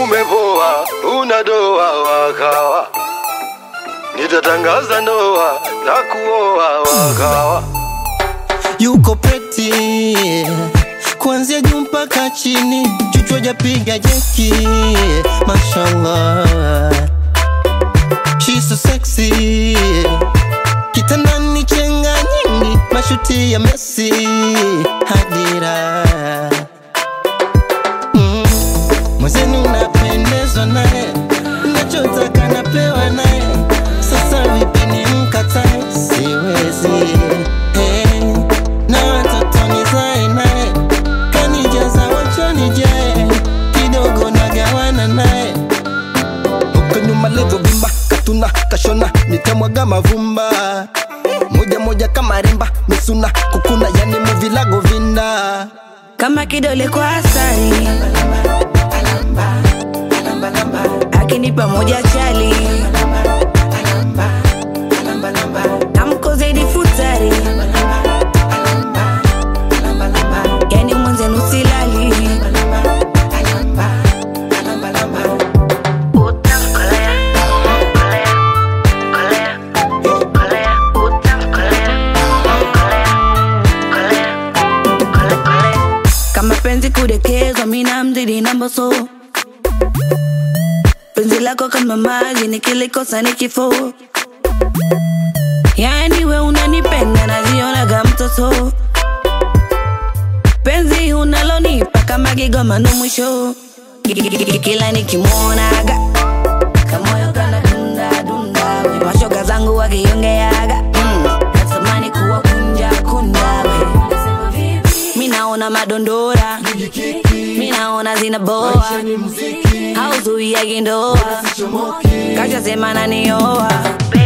umepoa, una doa wakawa, nitatangaza ndoa na kuoa wakawa. yuko peti kuanzia juu mpaka chini, chuchwa japiga jeki, mashallah, she's so sexy, kitandani chenga nyingi, mashuti ya Messi, hadira mm. Mwenzenu napendezwa naye, nachotaka napewa naye, sasa vipi nimkatae? Siwezi hey. Na watoto nizae naye, kanijaza wachoni jae, kidogo nagawana naye huko nyuma levo vimba katuna kashona nitamwaga mavumba moja moja kama rimba misuna kukuna yani muvilago vinda kama kidole kwa asali akinipa moja chali tamko zaidi futari yani mwenzenu silali kama penzi kudekezwa mina mzidi namboso penzi lako kama maji nikilikosa ni kifo yani we unanipenda najionaga mtoto penzi unalonipa kama kigomano mwisho kila nikimwonaga kamoyo kana dunda dunda we mashoga zangu wakiongeaga mm. natamani kuwa kunja kunja we mi naona madondora mi naona zinaboa hauzuiagi ndoa kachasema nanioa